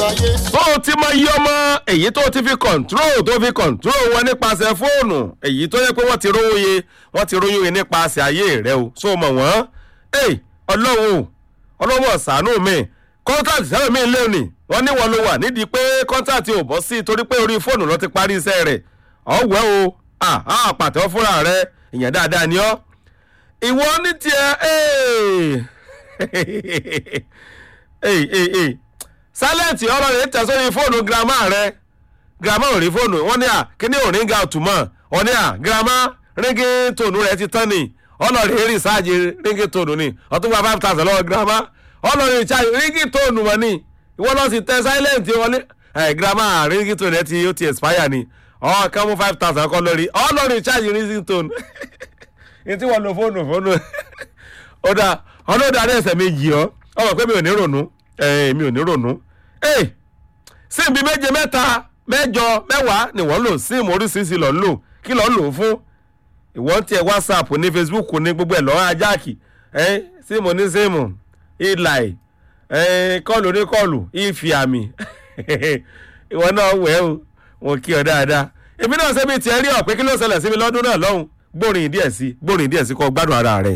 láyé. tó o ti mọ iye ọmọ èyí tó ti fi kọ̀ǹtúrò tó fi kọ̀ǹtúrò wọn nípasẹ̀ fóònù èyí tó yẹ pé wọ́n ti róye wọ́n ti róye yẹn nípasẹ̀ ayé rẹ o so mọ̀ wọ́n ẹ̀ ọlọ́run o ọlọ́wọ́ ṣàánú mi kọ́ńtàtì sẹ́wọ̀n mi lé ní wọ́n ní wọn ló wà nídìí pé kọ́ńtàtì ò bọ́ sí torí pé orí fóònù ló ti parí iṣẹ́ rẹ̀ ọ̀wẹ́ o àpàtẹ́ fúnra rẹ ìyẹn dáadáa ni ọ́ ìwọ ní tiẹ̀ silent ọ̀rọ̀ rẹ̀ tẹ̀ sórí fóònù girama rẹ̀ girama ò rí fóònù wọ́n ní à kíní ò ríngà òtúmọ̀ wọ́n ní à girama ríngì tònú rẹ̀ ti tán ni ọlọ́ọ̀rẹ́ rí sáàjì ríngì tònú ni ọtún gba five thousand lọ́wọ́ girama ọlọ́ọ̀rẹ́ ìṣáàjì ríngì tònú wọn ni ìwọ lọ sí tẹ silent wọlé ẹ girama ríngì tònú rẹ̀ ti ó ti expire ni ọ̀ kàn mú five thousand kọ́ lórí ọlọ́ọ̀rẹ́ ìṣáàjì ríngì tònú etí wọn lo fóònù fóònù ọ̀dà ọlọ́dà ní ẹsẹ̀ méjì ọ́ ọmọ pé mi ò ní ronú mi ò ní ronú síìmù méje mẹ́ta mẹ́jọ mẹ́wàá ni wọ́n lò síìmù oríṣiríṣi lọ́ọ́ lò kí lọ́ọ́ lò fún ìwọ́n tiẹ̀ whatsapp ní facebook ní gbogbo ẹ̀ lọ́wọ́ ajáàkì síìmù ní síìmù ìlàì kọ́ọ̀lù ní kọ́ọ̀lù ìfì àmì ìwọ náà wẹ̀ o wọn kí ọ dáadáa èmi náà ṣe bí tiẹ̀ rí ọ̀ pé kí ló ṣẹlẹ̀ sí mi lọ́dún náà lọ́hùn gbórin díẹ̀ sí gbórin díẹ̀ sí kọ́ gbádùn ara rẹ̀.